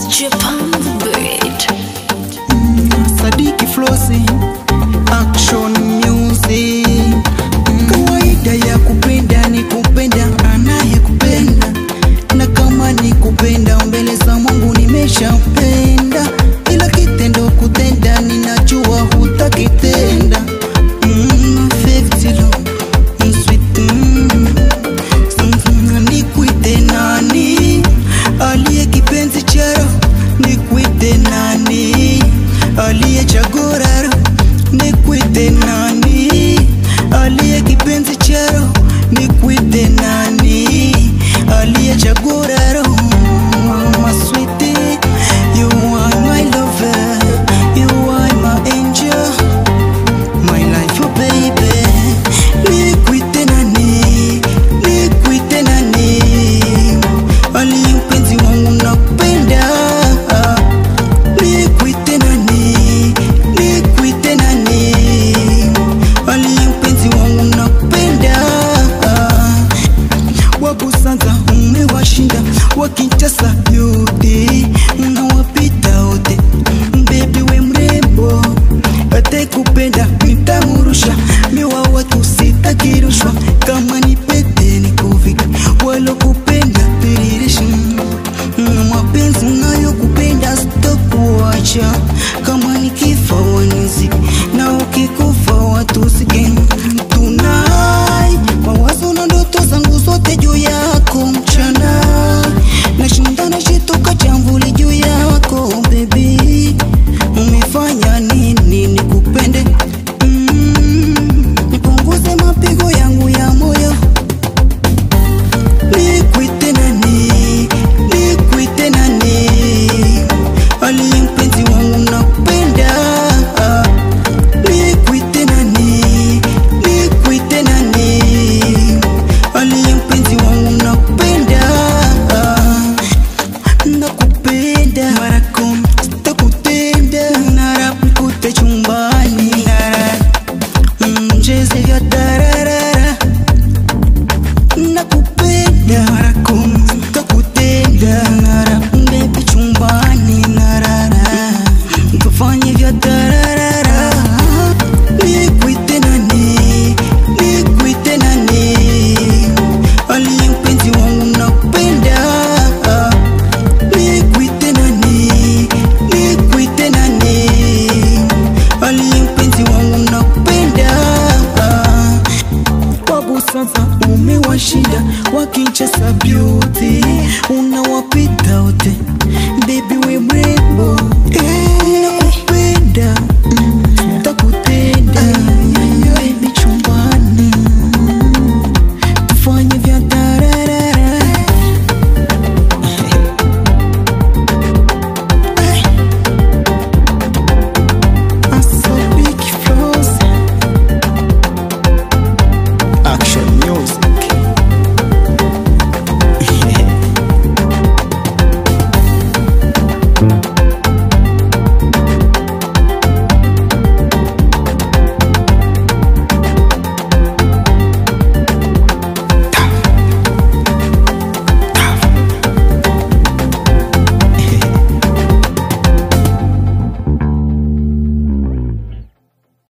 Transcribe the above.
Japan Beat. Sadiki Flosi Action Music Kawaida ya kupenda ni kupenda anayekupenda na kama ni kupenda mbele za Mungu nimeshapenda ila kitendo kutenda ninajua hutakitenda mm, 50 lo, mm, sweet, mm. Mm, nikuite nani aliye kipenzi charo nikuite nani aliye chagoraro nikuite nani aliye kipenzi charo nikuite nani aliye chagoraro maswiti you are my lover you are my angel my life oh baby nikuite nani nikuite nani aliye mpenzi wangu nakupenda nikuite nani nikuite nani aliye mpenzi wangu nakupenda wabusanza umewashinda wakinchasa yote unawapita wote bebi we mrembo atekupenda nitamurusha miwa watu sitakirushwa kama ni pete ni kuvika walokupenda piririsha mapenzi unayokupenda sitokuacha kama ni kifa waniziki na ukikufa